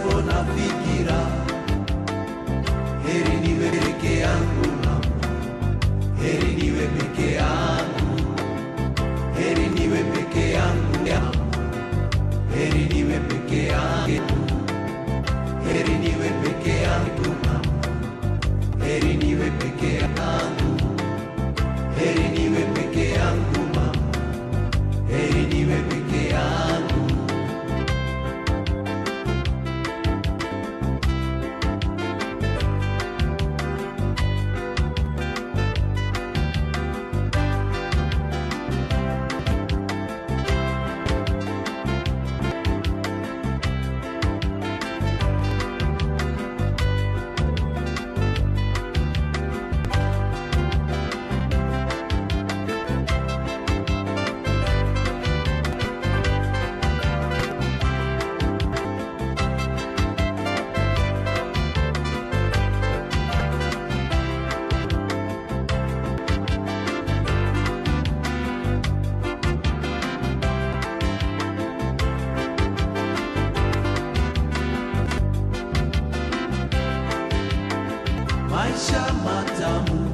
pasipo na fikira. Heri niwe peke yangu mama, heri niwe peke yangu, heri niwe peke yangu mama, heri niwe peke yangu, heri niwe peke yangu mama, heri niwe peke yangu, heri niwe peke yangu mama, heri niwe peke yangu. maisha matamu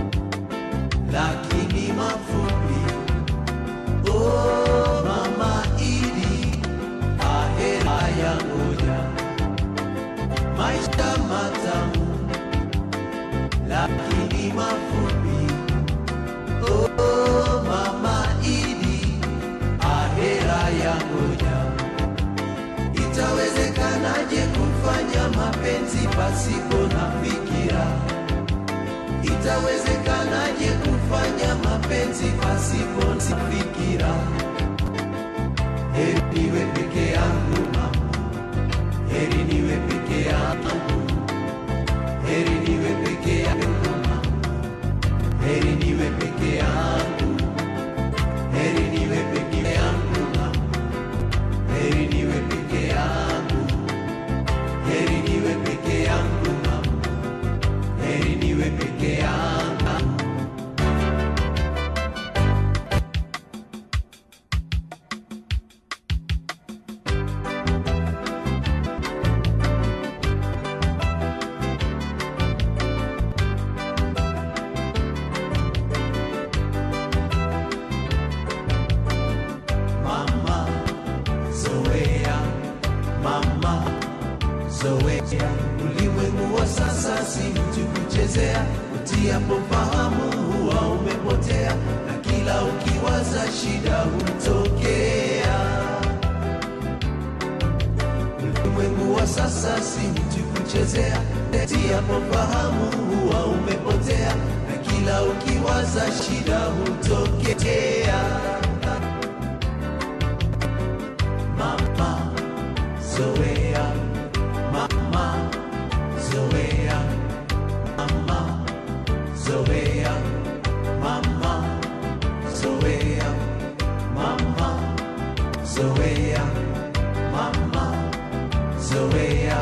lakini mafupi. Oh, mama Idi, ahera ya ngoja. Maisha matamu lakini mafupi. Oh, mama Idi, ahera ya ngoja. Itawezekanaje kufanya mapenzi pasipo na fikira? Itawezekanaje kufanya mapenzi pasipo na fikira? Heri niwe peke yangu mama, heri niwe peke yangu, heri niwe peke yangu mama, heri niwe peke yangu, heri niwe peke yangu mama. Heri niwe peke yangu, heri niwe peke yangu mama, heri niwe peke yangu. Mama, zoea, mama, zoea. Ulimwengu wa sasa si mtu kuchezea, utiapo fahamu huwa umepotea, na kila ukiwaza shida hutokea. Ulimwengu wa sasa si mtu kuchezea, utiapo fahamu huwa umepotea, na kila ukiwaza shida hutokea. Mama Zoea, Mama Zoea, Mama Zoea, Mama Zoea, Mama Zoea, Mama Zoea.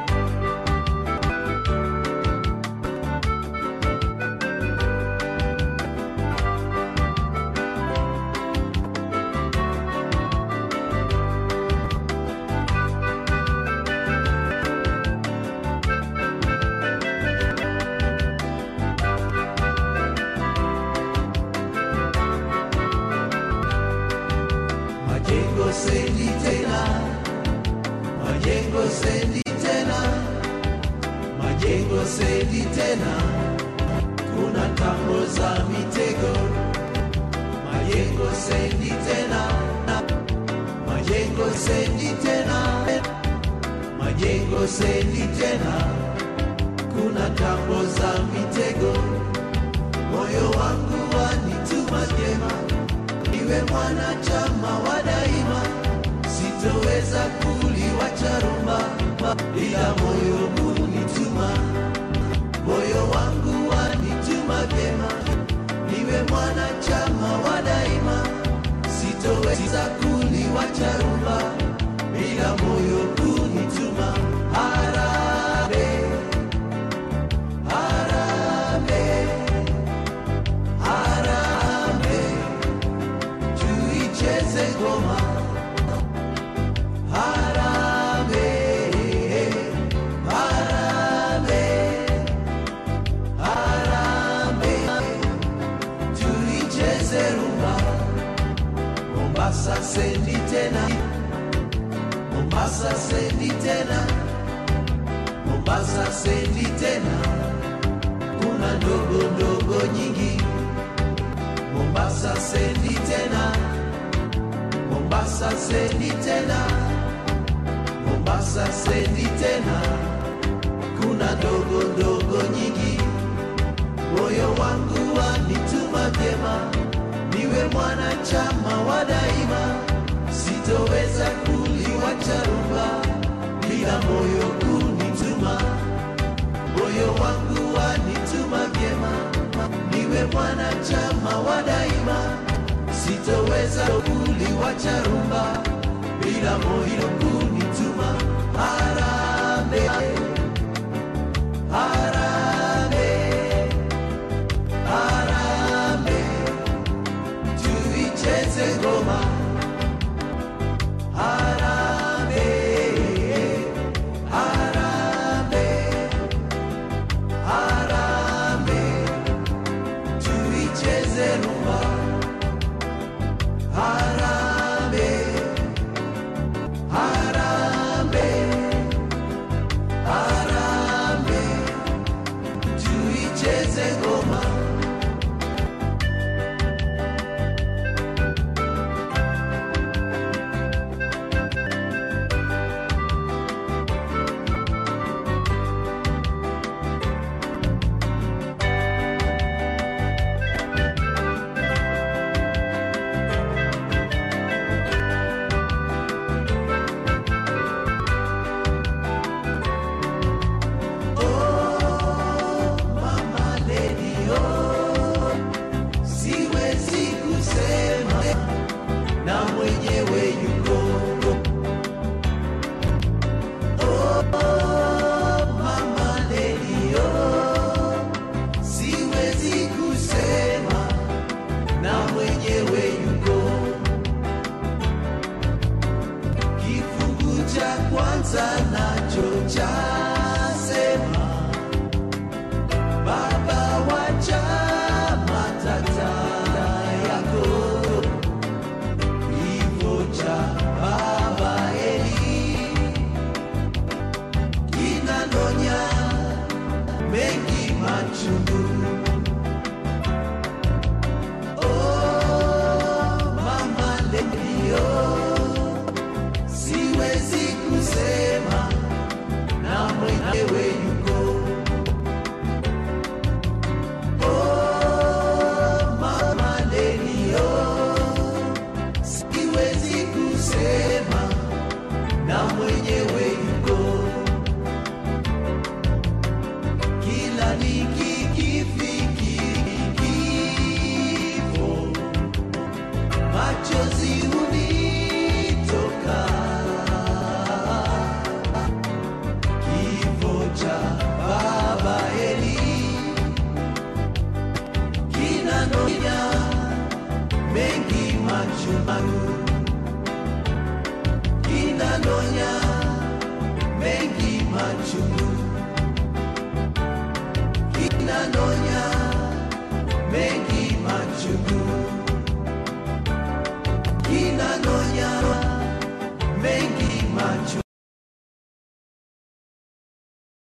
Majengo sendi tena, majengo sendi tena, majengo sendi tena, kuna tambo za mitego. Majengo sendi tena, majengo sendi tena, majengo sendi tena, kuna tambo za mitego. Moyo wangu wanituma jema niwe mwanachama wa daima, sitoweza kuliwacha rumba, ila moyo hunituma, moyo wangu wanituma vyema, niwe mwanachama wa daima, sitoweza kuliwacha rumba, ila moyo hunituma. Harambee, harambee, harambee tuicheze ngoma. Harambee, Mombasa sendi tena, Mombasa sendi tena, kuna ndogo ndogo nyingi. Mombasa sendi tena, Mombasa sendi tena, Mombasa sendi tena, kuna ndogo ndogo nyingi. Moyo wangu wanituma vyema, niwe mwanachama wa daima, sitoweza kuliwacha rumba bila moyo kunituma. Moyo wangu wanituma vyema, niwe mwanachama wa daima, sitoweza kuliwacha rumba bila moyo kunituma. Harambee, harambee, harambee, tuicheze ngoma. Harambee, harambee, harambee, tuicheze rumba. Harambee, harambee, harambee, tuicheze ngoma. Oh, mama lady, oh, siwezi kusema na mwenyewe yuko. Oh, mama lady, oh, siwezi kusema na mwenyewe yuko. Kifungu cha kwanza nacho chasema Baba wacha matata yako, kifo cha baba Eli kinanonya mengi machungu. Oh, mama Lelio, siwezi kusema na mwenyewe yuko Oh, mama Lelio, siwezi kusema na mwenye